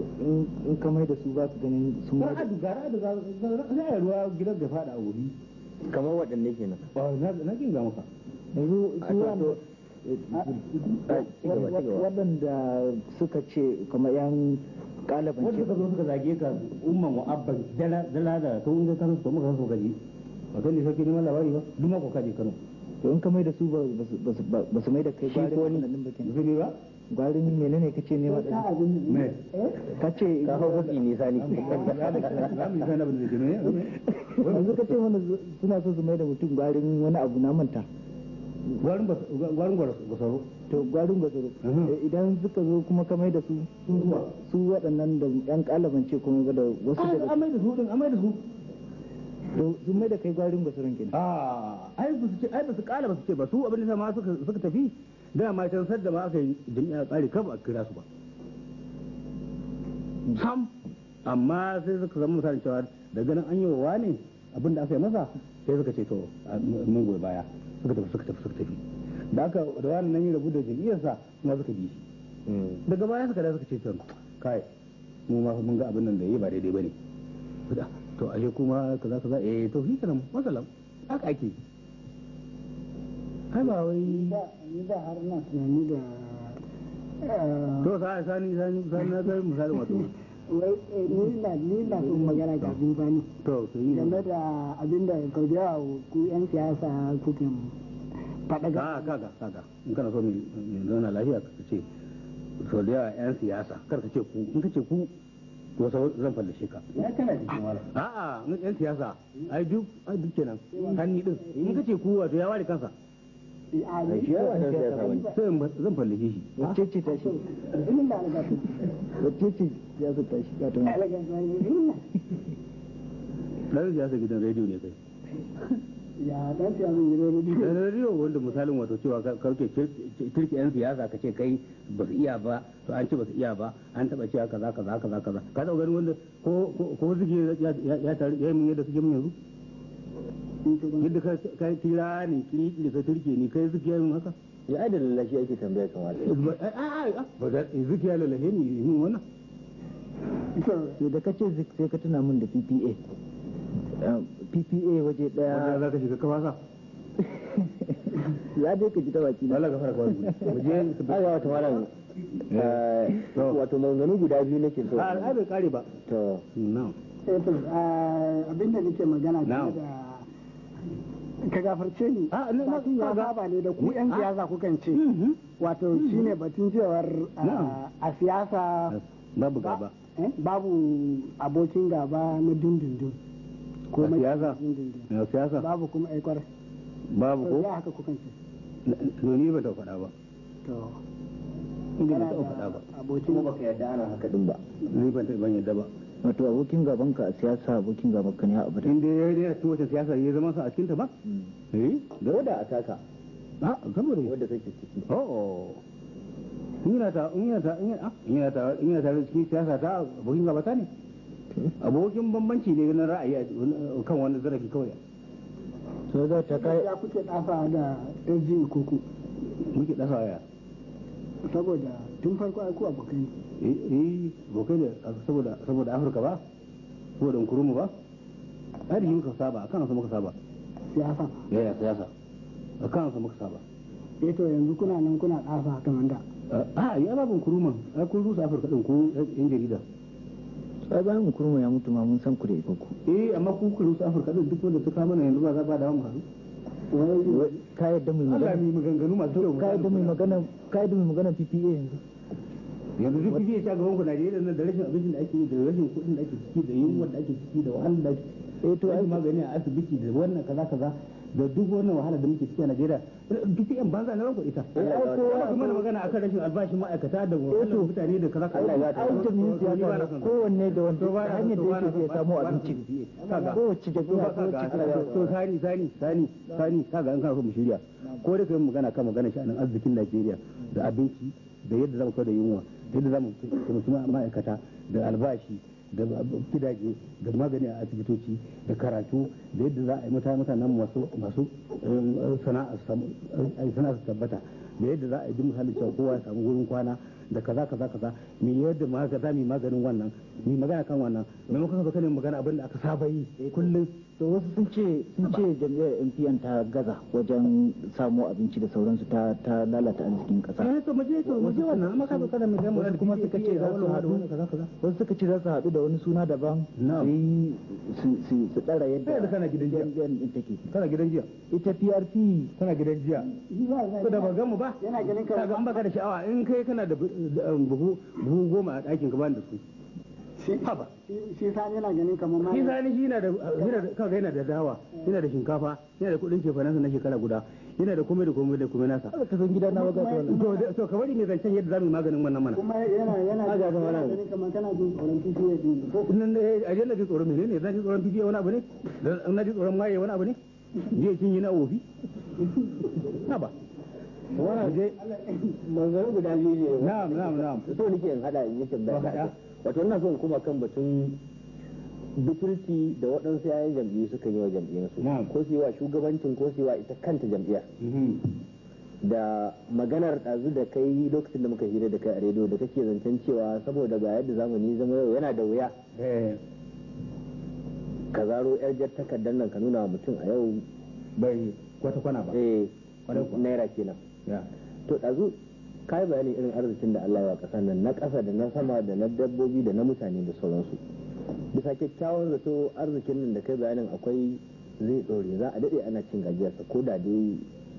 to in in ka mai da su ba su ganin sun mai da ra'adu ga ra'adu ga za a ruwa gidan da fada a wuri kamar waɗanne kenan na kin ga maka yanzu su wanda Ah, ci gaba, ci gaba. waɗanda suka ce kamar yan kalaban wanda ce suka zo suka zage ka umman wa abban dala dala da to in ga kano to muka so gaji ba kan ne sarki neman labari ba duk mako kaje kano to in ka mai da su ba ba su- ba su mai da kai Shi gwarin ko ni- wannan ba kenan zai ba gwarin menene kace ne ma me ka ce ka hau mafi nisa ne za mu yi kan abin da ke ne yanzu ka ce mana zu- suna so su mai da mutum gwarin wani abu na manta gwarin ba gwarin gwasaro to gwarin gwazoro Mhm. Eh, idan suka zo kuma ka mai da su su waɗannan da yan kalaban ce kuma da wasu daga an mai da su din an mai da su to sun mai da kai gwarin gwazoron kenan a ai ba su ce ai ba su kala ba su ce ba su abin da ma suka suka tafi da ma can sadda ma aka yi jami'a tsari kan ba a kira su ba sam amma sai suka zama misalin cewa da ganin an yi wa wane abin da aka yi masa sai suka ce to a, mun goyi baya suka tafi suka tafi suka tafi da aka da wani nan ya rabu da jami'arsa kuma suka bi shi Mm. daga baya suka da suka ce to kai mu ma mun ga abin nan da yi ba daidai bane Suka, to ashe kuma kaza kaza eh to shi kenan masalam haka ake ai ba wai ni ba har na tunani da eh, to sa sani sani sani na ga misalin wato wai eh, ni na ni na son magana ga bani to to yi game da abin da kau da yawa ku yan siyasa kuke faɗa ga ka kaga kaga in kana so mai mai zauna lafiya ka ce so da yawa yan siyasa kar ka ce ku in ka ce ku to sau zan fallashe ka ya kana jikin wala a'a mun yan siyasa ai duk ai duk kenan hanni din in ka ce ku wato ya ware kansa a ai shi yawa dan siyasa wani sai in ba- zan fallashe shi wacce ce ta shi ilimin da alaga su wacce ce ya su ta shi ga ta mu alaga su ne ilimin dan siyasa gidan rediyo ne kai ya dan siyasa ne ne dan rediyo wanda misalin wato cewa ka- karke kirki yan siyasa ka ce kai ba su iya ba to an ce ba su iya ba an taba cewa kaza kaza kaza kaza ka taba ganin wanda ko ko ko suke ya ya ya tare ya yi mun yadda suke mun yanzu yadda ka ka kira ni kiri ka turke ni kai suke mun haka ya ai da lallashi ake tambaya kan wala a a a ba da zuke ya lalahe ni mun wannan to da kace zik sai ka tuna min da PPA Eh, PPA waje wanda daya za ka shiga kafasa ya dai ka ji ta baki na Allah ka fara kawai mu je ai wata wala To. wato maganganu guda biyu nake so a ai bai kare ba to na'am eh to ah, abin da nake magana Na'am. game da ka gafarce ni Ah, ne- ba tun ya kaga- saba ne da ku yan Ah. siyasa kukan ce Mhm. wato shine batun cewar ah, Na'am. a siyasa babu ba- gaba eh, babu abokin gaba na dindindin ko A mai siyasa? dindindin na siyasa babu kuma aikwar babu to ko ya haka kukan ce to ni ba ta faɗa ba to ni ba kana ta da faɗa ba abokin kuma baka yarda ana haka din ba ni ban ta ban yadda ba wato abokin gaban ka a siyasa abokin gaban ka ne a abada in dai ya yi cikin wata siyasa ya zama sa a cikin ta ba eh da wadda a taka a saboda wadda kake ciki oh in yana ta in yana ta in yana in yana ta in yana ta cikin siyasa ta abokin gaba ta ne abokin bambanci ne na ra'ayi a- kan wani zarafi kawai so za ta kai ya kuke ɗafa da SG kuku muke dasa waya saboda tun farko ai ku abokai ne eh eh abokai ne saboda saboda afirka ba saboda nkurumu ba ai da shi muka saba akan su muka saba siyasa yaya siyasa akan su muka saba eh to yanzu kuna nan kuna ɗafa kamar da a ya babin kuruman ai kun rusa afirka din ku yan jarida sai bayan kurma ya mutu ma mun san ku da iko eh amma ku ku rusa afirka din duk wanda suka mana yanzu ba za ba da mu haɗu ka yadda mai Allah magana mi maganganu masu kyau ka yadda mai magana ka yadda mai magana PPA yanzu yanzu duk kuke ya gaban ku Najeriya nan da rashin abincin da ake yi da rashin kuɗin da ake ciki da yunwa da ake ciki da wahalar da ake eh to to ai ai magani a asibiti da wannan kaza kaza da duk wannan wahala da muke ciki a Najeriya duk yan banza na ranku ita Allah ya ai gafarta. kuma mana magana akan rashin albashin ma'aikata da wahalar mutane da kaza kaza Allah ya gafarta. ai jami'in siyasa ne kowanne da wanda hanyar da yake ya samu abinci kowace jami'a kowace to sani sani sani sani kaga an kana so mu shirya ko da kai magana kan magana sha'anin arzikin Najeriya da abinci da yadda zamu kawo da yunwa da yadda zamu taimaki ma'aikata da albashi da gidaje da magani a asibitoci da karatu da yadda za a yi mutane mutanen masu masu sana'a su tabbata da yadda za a yi duk misalin cewa kowa ya samu wurin kwana da kaza kaza kaza me yadda ma za mu yi maganin wannan mu magana kan wannan maimakon ka zo kana magana abin da aka saba yi kullum to wasu sun ce sun ce jam'iyyar NPN ta gaza wajen samo abinci da sauransu ta ta lalata arzikin kasa eh to mu je to mu je wannan amma ka zo kana mu mu wasu kuma suka ce za su haɗu kaza kaza wasu suka ce za su haɗu da wani suna daban Na'am. su yi su su su ɗara Kai da yadda kana gidan jiya. jam'iyyar din take kana gidan jiya ita PRP kana gidan jiya Shi ba ko da ba gan mu ba yana ganin kaga kamar an baka da sha'awa in kai kana da bu- da, um, buhu buhu goma a ɗakin ka bani da su shi haba shi- shi sani yana ganin kamar ma shi sani shi yana da yana da kaga yana da dawa yana da shinkafa yana da kuɗin cefanansa na shekara guda yana da komai da komai da komai nasa ka san gida na waga ta wannan to da- to ka bari ne zancen yadda zamu yi maganin wannan mana kuma yana yana Aga ba yana wani. ganin kamar kana jin tsoron PPA din ko nan eh, a na ji tsoron menene na ji tsoron bibiya wani abu ne Dan na ji tsoron maye wani abu ne je kin yi na ofi haba wannan je manzanni guda biyu ne na'am na'am na'am so nake in hada in yi tambaya To, haɗa. wato ina so in kuma kan batun butulci da waɗansu yayan jam'iyyu suka yi wa jam'iyyarsu Na'am. ko su yi wa shugabancin ko su yi wa ita kanta jam'iyyar Mhm. da maganar ɗazu da kai lokacin da muka hira da kai a rediyo da kake zancen cewa saboda ga yadda zamani ya zama yau yana da wuya eh ka zaro yar jar takardar nan ka nuna wa mutum a yau bai kwata kwana ba eh Kwarai kuwa. naira kenan ya to ɗazu ka yi bayanin irin arzikin da Allah ya wa ƙasar nan na ƙasa da na sama da na dabbobi da na mutane da sauransu bisa kyakkyawan zato arzikin nan da kai bayanin akwai zai ɗore za a daɗe ana cin gajiyarsa ko da dai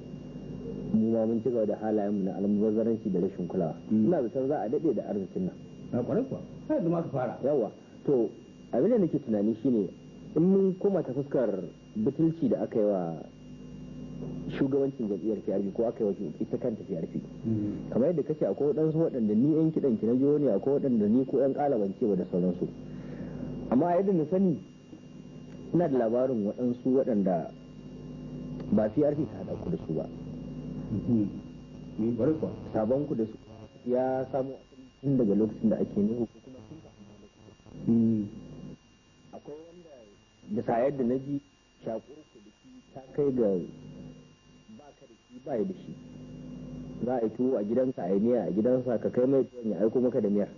mu ma mun ci gaba da halayenmu na almubazzaranci da rashin kulawa Mm. ina zaton za a daɗe da arzikin nan na kwarai kuwa sai da ma ka fara yawa to abin da nake tunani shine in mun koma ta fuskar butulci da aka yi wa shugabancin jam'iyyar PRP ko aka yi wa ita kanta PRP kamar yadda kace akwai waɗansu waɗanda ni yan kiɗan ki na jiho ne akwai waɗanda ni ko yan ƙalabance ba da sauransu amma a yadda na sani ina da labarin waɗansu waɗanda ba PRP ta haɗa ku da su ba ni kwarai kuwa sabon ku da su ya samu asali tun daga lokacin da ake nuhu ko kuma tun kafin akwai wanda da sa yadda na ji shakur ku da shi ta kai ga ba ka da shi ba ya da shi za a yi tuwo a gidansa a yi miya a gidansa ka kai mai tuwon ya aiko maka da miyar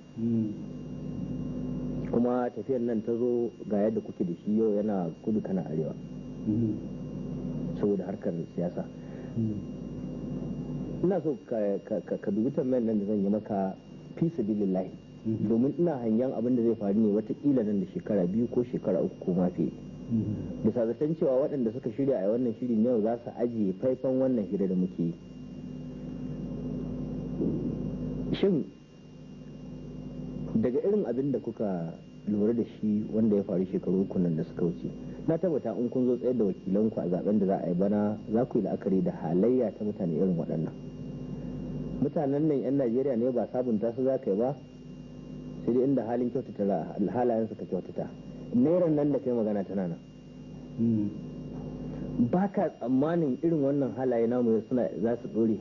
kuma tafiyar nan ta zo ga yadda kuke da shi yau yana kudu kana arewa saboda harkar siyasa ina so ka, ka, ka, ka dubi tambayar nan da zan yi maka fi sabilillahi domin ina hangen abin da zai faru ne watakila nan da shekara biyu ko shekara uku ko ma fiye bisa zaton cewa waɗanda suka shirya a wannan shirin yau za su ajiye faifan wannan hira da muke yi shin daga irin abin da kuka lura da shi wanda ya faru shekaru uku nan da suka wuce na tabbata in kun zo tsayar da wakilanku a zaben da za a yi bana za ku yi la'akari da halayya ta mutane irin waɗannan mutanen nan 'yan najeriya ne ba sabunta su za ka yi ba sai dai inda halin kyautata halayen suka kyautata nairan nan da kai magana tana nan ba ka tsammanin irin wannan halaye namu suna za su dore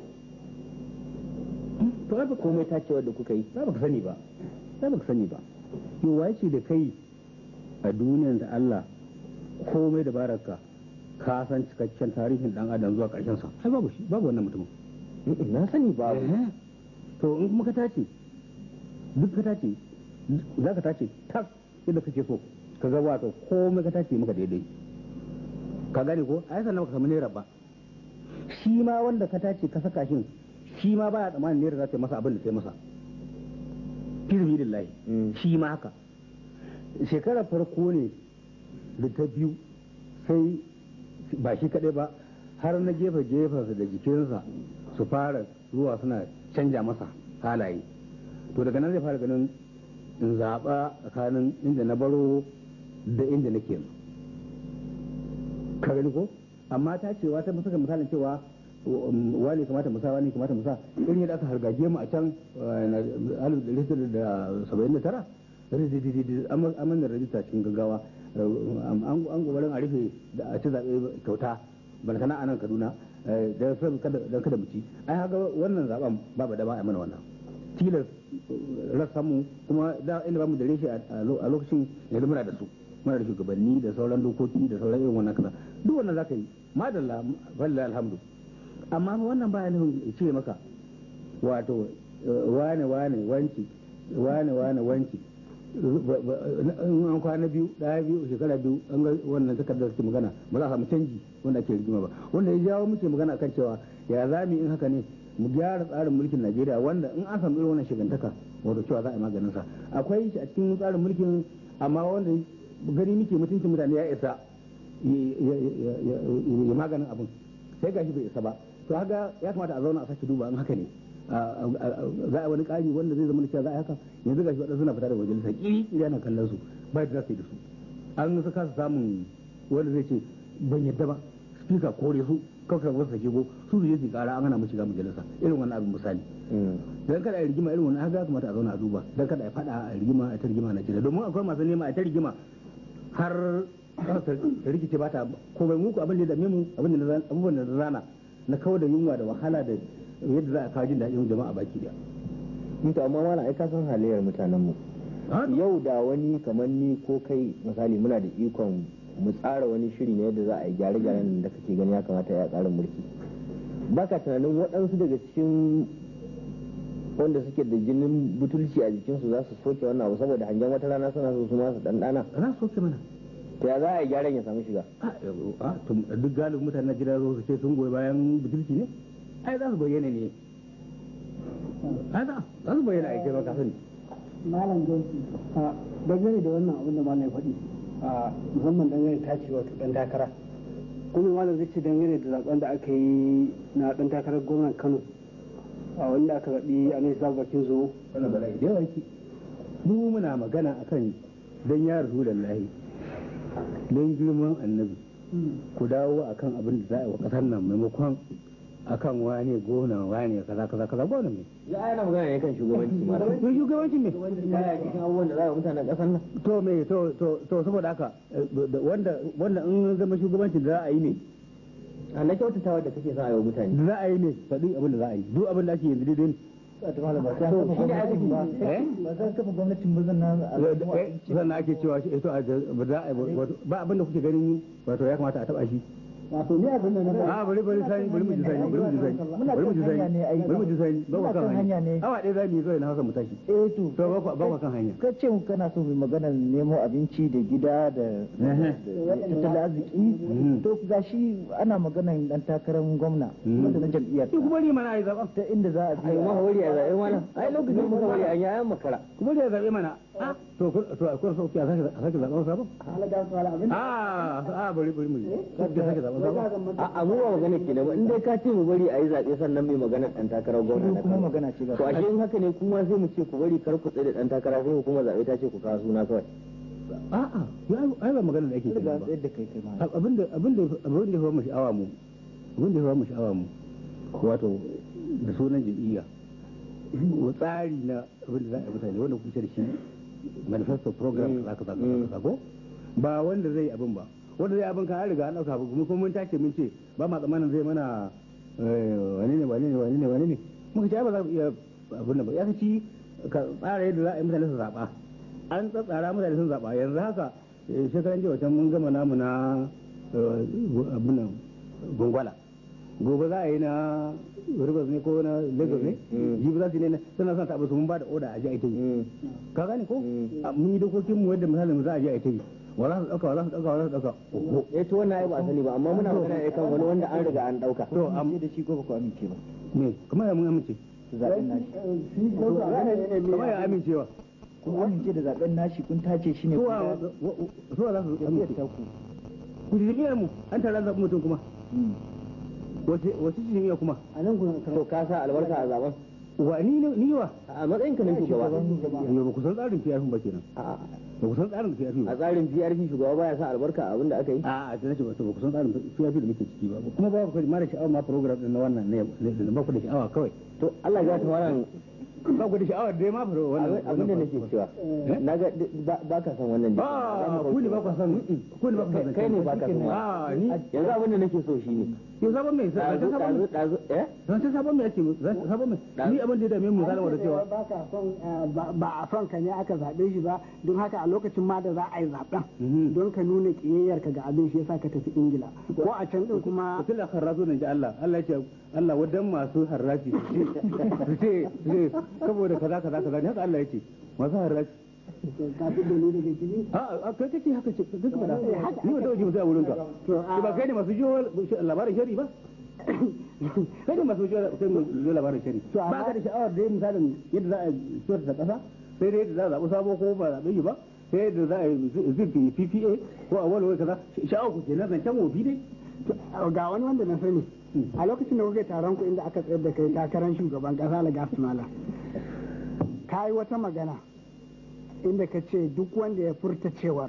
to ai ba komai tacewar da kuka yi ba ka sani ba sai ba ka sani ba yau waye ce da kai a duniyar da Allah komai da baraka ka san cikakken tarihin dan adam zuwa karshen sa ai babu shi babu wannan mutumin na sani ba Eh, to in kuma ka tace duk ka tace za ka tace tas yadda kake so ka ga wato komai ka tace maka daidai ka gane ko ai sannan ka samu naira ba shi ma wanda ka tace ka saka shin shi ma baya tsammanin naira za ta yi masa abin da ta yi masa fi sabilillahi Mm. shi ma haka shekarar farko ne da ta biyu sai ba shi kaɗai ba har na gefe gefe da jikinsa su fara zuwa suna canja masa halaye to daga nan zai fara ganin in zaɓa tsakanin inda na baro da inda nake yanzu ka gani ko amma ta cewa ta saka misalin cewa um, wani kamata musa wani kamata musa irin yadda aka hargaje mu a can alif da saba'in da tara aman da rajista cikin gaggawa an gobarin a rufe da a ci zaɓe kyauta bana sana a nan kaduna da don kada mu ci ai haka wannan zaɓen babu da ba a mana wannan tilas rassan mu kuma da inda ba mu da reshe a lokacin yanzu muna da su muna da shugabanni da sauran dokoki da sauran irin wannan kaza duk wannan zaka yi madalla wallahi alhamdu amma wannan baya nufin ya ce maka wato wane wane wanci wane wane wanci in an kwana biyu ɗaya biyu shekara biyu an ga wannan takardar suke magana ba za a samu canji wanda ake rigima ba wanda ya jawo muke magana akan cewa ya za mu in haka ne mu gyara tsarin mulkin najeriya wanda in an samu irin wannan shigantaka wato cewa za a yi maganin sa akwai shi a cikin tsarin mulkin amma wanda gani muke mutuncin mutane ya isa ya maganin abin sai gashi bai isa ba to haka ya kamata a zauna a sake duba in haka ne za a wani ƙari wanda zai zama da cewa za a haka yanzu gashi waɗansu suna fita daga majalisa ƙiri ƙiri ana kallon su ba da za su yi da su an su kasa samun wanda zai ce ban yadda ba spika kore su kawai wasu sake go su su je su kara an hana mu shiga majalisa irin wannan abin misali dan kada a yi rigima irin wannan haka ya kamata a zauna a duba dan kada a faɗa a rigima a ta rigima na Najeriya domin akwai masu nema a ta rigima har ta rikice ba ta komai muku abin da dame mu abin da abubuwan da zana na kawo da yunwa da wahala da yadda za a kawo jin daɗin jama'a baki daya. to amma mala ai ka san halayyar mutanen mu yau da wani kamar ni ko kai misali muna da ikon mu tsara wani shiri ne yadda za a yi gyare-gyaren da kake gani ya kamata ya tsarin mulki baka tunanin waɗansu daga cikin wanda suke da jinin butulci a jikinsu za su soke wannan abu saboda hangen wata rana suna so su masu ɗanɗana za su soke mana to ya za a yi gyaran ya samu shiga a duk galibin mutanen najeriya zo su ce sun goyi bayan butulci ne ai za su bayyana ne ai za su bayyana a kai maka sani malam jonsi a dangane da wannan abin da malam ya faɗi a musamman dangane ta ce wato dan takara kuma malam zai ce dangane da zaben da aka yi na dan takarar gwamnan kano a wanda aka zaɓi a nesa bakin zo wannan bala'i da yawa yake mu muna magana akan dan ya rasu da lahi don girman annabi ku dawo akan abin da za a yi wa ƙasar nan maimakon akan wane gona wane kaza kaza kaza gona me ya yana magana ne kan shugabanci ma to shugabanci me baya cikin abubuwan da za a yi mutanen ƙasar nan to me to to to saboda haka wanda wanda in zama shugabanci da za a yi ne a na kyautatawa da kake son a yi wa mutane da za a yi ne faɗi abin da za a yi duk abin da ake yanzu daidai ne ba za kafa gwamnatin ba zan na sannan ake cewa shi ito ba za a yi ba abin da kuke ganin wato ya kamata a taba shi wato ni abin da na ba a bari bari sani bari mu ji sani bari mu ji sani bari mu ji sani bari mu ji sani ba ku kan hanya ne awa ɗaya za mu yi zuwa na hausa mu tashi eh to to ba ku ba ku kan hanya ka ce mu kana so mu magana nemo abinci da gida da tattalin arziki to gashi ana maganan dan takarar gwamna wanda na jam'iyyar ki kuma ni mana ai zaban ta inda za a ai je ma hori a zaɓe mana ai lokacin muka hori an yayan makara kuma da zabe mana a to to akwai so ki a sake a sake zaben sabon halaga su hala abin a a bari bari mu yi sake sake zaben sabon a a mu ba magana ke ba in dai ka ce mu bari a yi zaɓe sannan mai magana ɗan takarar gwamna na kuma Kano. magana ce ga to ashe in haka ne kuma sai mu ce ku bari kar ku tsaye da ɗan takara sai hukumar zaɓe ta ce ku kawo suna kawai a a ai ba magana da ake riga kenan ba tsayar da kai kai ma abinda abinda abinda ya mu sha'awa mu abinda ya mu sha'awa mu wato da sunan jam'iyya wa tsari na abinda za a yi mutane wanda kuke da shi manifesto program kaza kaza kaza kaza ko ba wanda zai abin ba wanda zai abin ka an riga an dauka ba kuma mun tace mun ce ba ma tsammanin zai mana eh, wani ne wani ne wani ne wani ne muka ce ai ba za mu iya abin nan ba ya ci ka tsara yadda za a yi mutane su zaɓa an tsatsara mutane sun zaɓa yanzu haka eh, shekaran jiya can mun gama namu na eh, abin nan gongwala gobe za a yi na rivers ne ko na lagos ne Mm. jibi za su yi ne suna son taɓa su mun ba da oda a ji a ita yi ka gane ko Mm. A, mun yi dokokin mu yadda misalin za a je a ita yi wa za su ɗauka wa za su ɗauka wa za su ɗauka oho eh to wannan ai ba a sani ba amma muna magana ne kan wani wanda an riga an ɗauka to am amince da shi ko ba ku amince ba me kamar ya mun amince su zaɓen nashi shi ko su abin da ne kamar ya amincewa kun amince da zaɓen nashi kun tace shi ne suwa kuma suwa za su jam'iyyar amince ta ku ku ji jami'ar mu an tara zaɓi mutum kuma wace wace ce jami'a kuma a nan kuna to ka sa albarka a zaben wa ni ne ni wa a matsayin ka na shugaba yo ba ku san tsarin PRP ba kenan a ba ku san tsarin PRP a ba tsarin PRP shugaba baya sa albarka a abin da aka yi a a tana ce ba ku san tsarin PRP da muke ciki ba kuma ba ku mara sha'awa ma program din na wannan ne ne- ba ku da sha'awa kawai to Allah ya ta wannan ba ku da sha'awa dai ma fara wannan abin da nake cewa na ga ba ka san wannan a ku ne ba ku san ku ne ba ku san kai ne ba ka san a ni yanzu abin da nake so shine yo sabon mai ɗazu sabon ɗazu ɗazu eh zan ce sabon mai ake sabon mai ni abin da ya dame mu zalama da cewa ba ka son eh, ba ba a son ka ne aka zaɓe shi ba don haka a lokacin ma da za a yi zaɓen Mhm. don ka nuna ƙiyayyarka ga abin shi yasa ka tafi ingila ko a can din kuma mutum da harrazo ne ji Allah Allah ya ce Allah wadan masu harrafi su ce su ce su ce saboda kaza kaza kaza ne haka Allah ya ce masu haraji ka fi da ni daga ciki a a kai kake haka ce kai ka faɗa ni ba dawo ji mutai a wurin ka to a ba kai ne masu jiyo labarin shari ba kai ne masu jiyo labarin shari To, amma- ba ka da sha'awar da misalin yadda za a fito da ƙasa sai dai yadda za a zaɓi sabo ko ba zaɓe shi ba sai yadda za a yi zirfi PPA ko a wani wai kaza sha'awar ku kenan zancen wofi dai ga wani wanda na sani a lokacin da kuke taron ku inda aka tsayar da kai takarar shugaban kasa la gasmala ka yi wata magana inda ka ce duk wanda ya furta cewar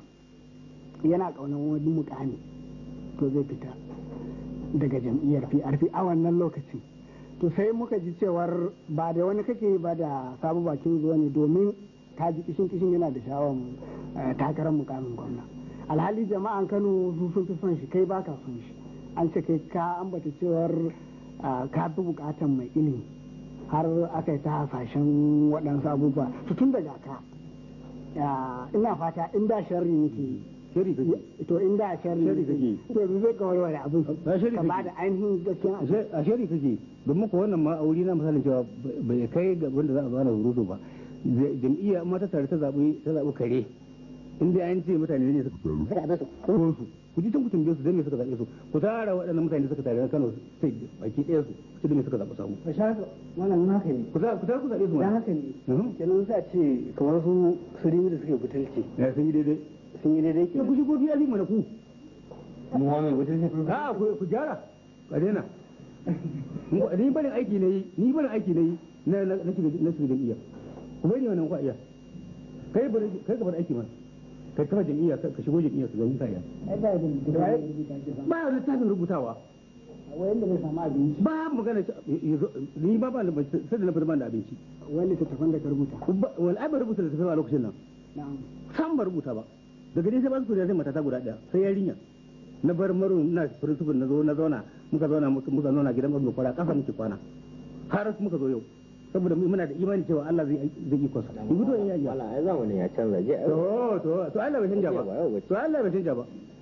yana ƙaunar wani mukami to zai fita daga jam'iyyar PRP a wannan lokacin to sai muka ji cewar ba da wani kake ba da sabu bakin zuwa ne domin ka ji kishin kishin yana da shawar takarar mukamin gwamna alhali jama'an kano su sun fi son shi kai baka son shi an ce kai ka ambata cewar ah, ka fi bukatan mai ilimi har aka yi ta hasashen waɗansu abubuwa to tun daga ka ah, ina fata in da sharri yake yi shari kake to in da sharri Sharri yake yi kake. to yanzu zai kawai wani abin Ba sharri ka kake. ba da ainihin gaskiya Ashe- a shari kake domin ko wannan ma a wuri na misalin cewa bai kai ga wanda za a bana hurudu ba Zai- jam'iyya amma ta tare ta zaɓi ta zaɓi kare in dai an ce mutane ne suka zaɓe su ko su ku ji can ku tambaye su dan me suka zaɓe su ku tara waɗannan mutane suka tare na Kano sai baki ɗaya su su dan me suka zaɓi samu ka sha wannan haka ne ku tara ku tara ku zaɓe su dan ma haka ne kenan sai a ce kamar su su rimi da suke butulci ya sun yi daidai sun yi daidai ya ku shigo biya mana ku mu ma mai mutunci a ku ku gyara ka daina Mu- ni barin aiki ne yi ni barin aiki ne yi na na na shiga na shiga jam'iyya ku bari wannan ku a iya kai bari kai ka bar aiki mana kai kafa jam'iyya ka ka shigo jam'iyya su ga mutane ai ba da ba ya littafin rubutawa wanda bai samu abinci ba magana ce- ya zo- ni ba ba da sai da na fita ban da abinci wani littattafan da ka rubuta Ba- wal ai ba rubuta da tafiya a lokacin nan na'am san ba rubuta ba daga dai sai ba su kudi sai matata guda daya sai yarinya na bar maru na principal na zo na zauna muka zauna muka muka zauna gidan mazu kwara kasa muke kwana har muka zo yau saboda mu- muna da imani cewa Allah zai zai yi kwasa in gudu in yaji wala ai zamanin ya canza je ai to to to Allah bai canja ba to Allah bai canja ba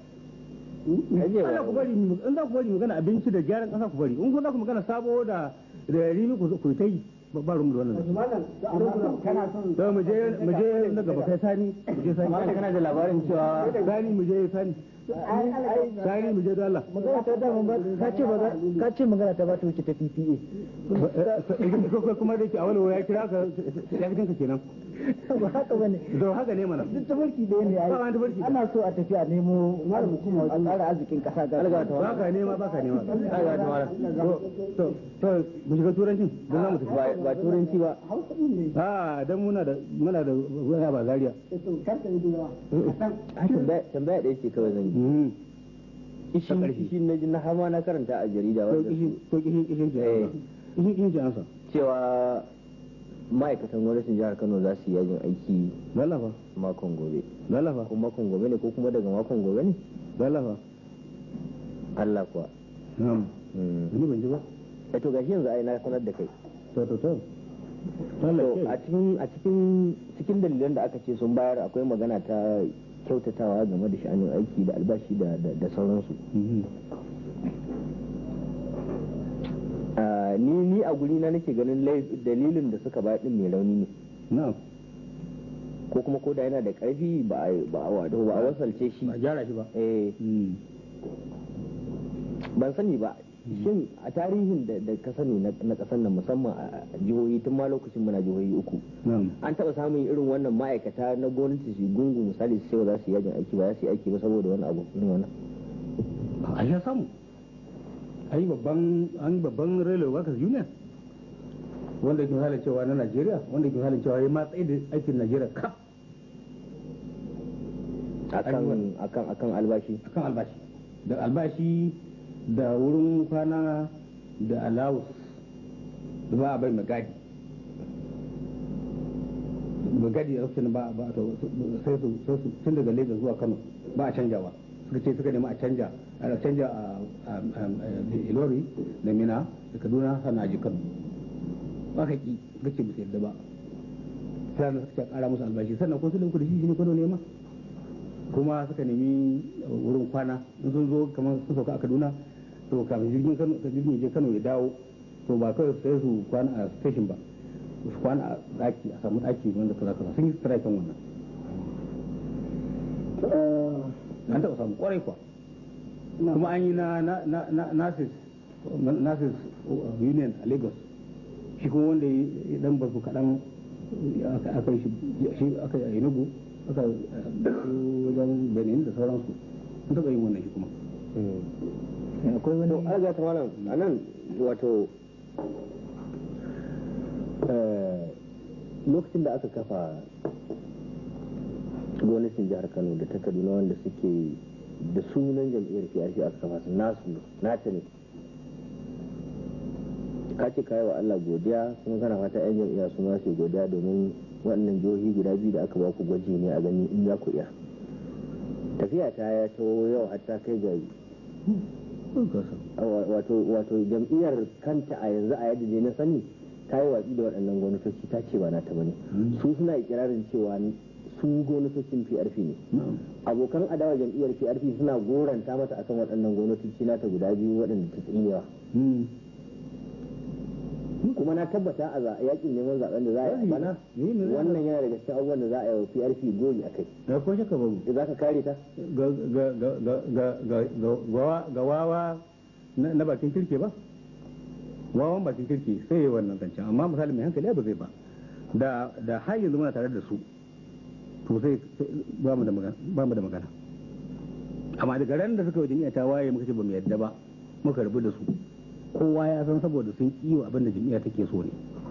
ai je Allah ku bari mu in za ku bari magana abinci da gyaran kasa ku bari in ku za ku magana sabo da da rimi ku ku ta yi ba ba rumu da wannan malam kana son to mu je mu je na gaba kai sani mu je sani amma kana da labarin cewa sani mu je sani sani mu je da Allah magana ta dama ba ka ce ba za- ka ce magana ta ba ta wuce ta PPA ko kuma da ke a wani ya kira ka ya fitin ka kenan ba haka bane da haka ne mana duk tafarki da ne Ba wani tafarki. ai ana so a tafi a nemo a tsara arzikin kasa ga ba ka nema ba ka nema ai ga mara to to mu shiga turancin don za mu tafi ba ba turanci ba hausa din ne a dan muna da muna da wani ba zaria to karka yi da yawa a san tambaya tambaya ɗaya ce kawai zan yi Mhm. ishin ƙarfi. ishin na ji na har ma na karanta a jarida ko wanda kishin ko kishin kishin ji Eh. kishin kishin ji ansa cewa ma'aikatan gwamnatin jihar Kano za su yi yajin aiki lalafa makon gobe lalafa ko makon gobe ne ko kuma daga makon gobe ne lalafa Allah kuwa na'am Mm. ni ban ji ba eh to gashi yanzu ai na sanar da kai to to to to Allah a ke cikin a cikin cikin dalilan da aka ce sun bayar akwai magana ta kyautatawa game da sha'anin aiki da albashi da da, da sauransu Mhm. Ah, ni ni a guri na nake ganin lai- dalilin da suka bayar din mai rauni ne na'am ko kuma ko da yana da karfi ba a ba a wato ba a wasalce shi ba gyara shi ba eh Mhm. ban sani ba shin a tarihin da da ka sani na na kasar nan musamman a a jihohi tun ma lokacin muna jihohi uku na'am an taɓa samun irin wannan ma'aikata na gwamnati su gungu misali su ce ba za su yi yajin aiki ba za su yi aiki ba saboda wani abu irin wannan a ya samu an yi babban an yi babban railway workers union wanda ke halin cewa na Najeriya wanda ke halin cewa ya matsayi da aikin Najeriya kaf akan akan akan albashi akan albashi da albashi da wurin kwana da allowance da ba a bai magadi magadi a lokacin ba ba to sai su sai su tun daga Lagos zuwa Kano ba a canjawa suka ce suka nemi a canja a canja a a- a- Ilori da Mina da Kaduna sannan a ji Kano ba ka ki suka ce bisa yadda ba sannan suka ce a kara musu albashi sannan ko su linku da shi shi ne Kano ne ma kuma suka nemi wurin kwana in sun zo kamar su sauka a kaduna to kafin jirgin kano ka jirgin je kano ya dawo to ba kawai sai su kwana a station ba su kwana a daki a samu daki wanda kaza kaza sun yi strikin wannan an taɓa samu kwarai kuwa kuma an yi na na na na nasis nasis union a lagos shi kuma wanda ya dan basu kaɗan aka yi shi aka yi a enugu aka wajen benin da sauransu sun taɓa yin wannan shi kuma akwai to wani alga ta malam a nan wato lokacin da aka kafa gwamnatin jihar kano da ta kaduna wanda suke da sunan jam'iyyar prp aka kafa su nasu nata ne ka ce kayi wa allah godiya kuma kana fata yan jam'iyya su ma su godiya domin waɗannan jihohi guda biyu da aka ba ku gwaji ne a gani in za ku iya tafiya ta ya taho yau hatta kai ga wato wato jam'iyyar kanta a yanzu a yadda ne na sani ta yi watsi da waɗannan gwamnatoci ta ce ba na ta bane su suna ikirarin cewa su gwamnatocin PRP ne abokan adawa jam'iyyar PRP suna goranta mata akan waɗannan gwamnatoci nata guda biyu waɗanda ta tsinewa kuma na tabbata a yakin neman zaben da za a yi a bana wannan yana daga cikin abubuwan da za a yi wa PRP gori a kai da ko shaka babu za ka kare ta ga ga ga ga ga ga ga ga wawa na bakin kirke ba wawan bakin kirki sai yi wannan zancen amma misali mai hankali ba zai ba da da har yanzu muna tare da su to sai ba mu da magana ba mu da magana amma daga ran da suka yi jami'a ta waye muka ce ba mu yadda ba muka rabu da su kowa ya san saboda sun kiwo abin da jami'a take so ne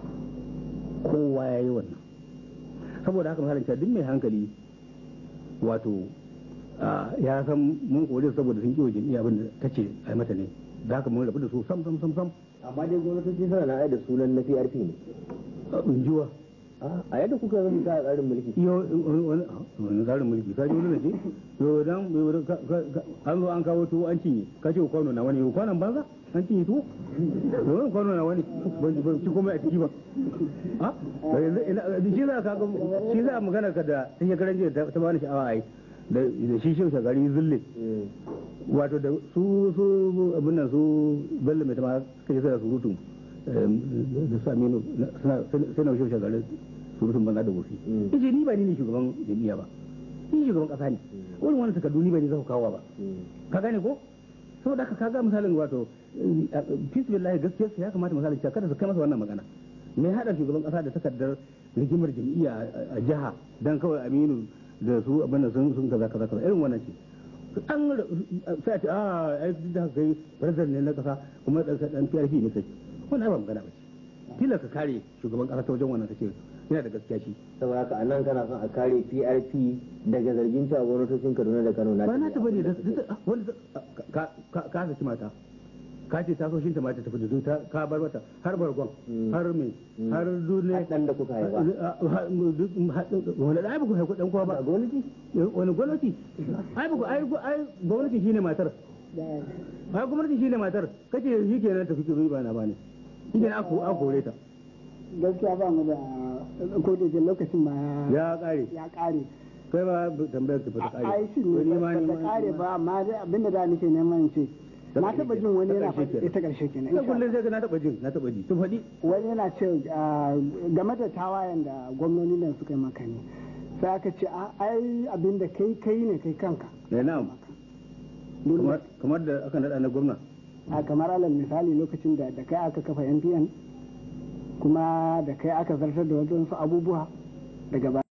kowa ya yi wannan saboda haka misalin duk mai hankali wato ya san mun kore saboda sun kiwo jami'a abin da ta ce a mata ne da haka mun rabu da su sam sam sam sam amma dai gwamnatoci suna na da sunan na PRP ne injiwa a yadda kuka zama ta tsarin mulki yo wani tsarin mulki ka ji wani da ce yo dan an zo an kawo tuwo an cinye ka ce kwano na wani kwanon banza an cinye tuwo yo kwano na wani ban ci komai a ciki ba a shi za ka shi za magana ka da ta shekaran jiya ta bani sha'awa ai da shi shi shagari zulle wato da su su abin nan su bello mai tama suka yi suna surutun da su aminu suna shi shagari surutun banza da wofi yace ni ba ni ne shugaban jami'a ba ni shugaban kasa ne wurin wani takardu ni ba ni za ku kawo ba ka gane ko saboda haka kaga misalin wato fisbillahi gaskiya ya kamata misalin cewa kada su kai masa wannan magana mai hada shugaban kasa da takardar rigimar jam'iyya a jiha dan kawai aminu da su abin da sun sun kaza kaza kaza irin wannan ce an sai a ce a ai duk da kai president ne na kasa kuma dan dan PRP ne kai wannan ba magana ba ce tilas ka kare shugaban kasa ta wajen wannan kace yana da gaskiya shi saboda haka anan kana son a kare PRP daga zargin cewa gwamnatocin Kaduna da Kano na ba na ta bane da wanda ka ka ka saki mata ka ce ta so shi ta mata ta fito ta ka bar mata har bargon har me har dole dan da kuka haifa wani da ai ba ku haifa dan kowa ba gwamnati wani gwamnati ai ba ku ai ai gwamnati shine matar ai gwamnati shine matar kace shi kenan ta fike ba na bane shi ne aku aku kore ta gaskiya ba mu da ko da lokacin ma ya kare ya kare kai ba tambayar ta fata kare ai shi ne ba ta kare ba amma dai abinda da nake neman ce na taba jin wani yana faɗi ita ƙarshe kenan ina kullum sai na taba jin na taba ji to faɗi wani yana ce game da tawayen da gwamnoni nan suka yi maka ne sai aka ce ai abin da kai kai ne kai kanka eh na'am kamar da aka naɗa na gwamna a kamar alal misali lokacin da da kai aka kafa NPN kuma da kai aka zartar da wasu abubuwa daga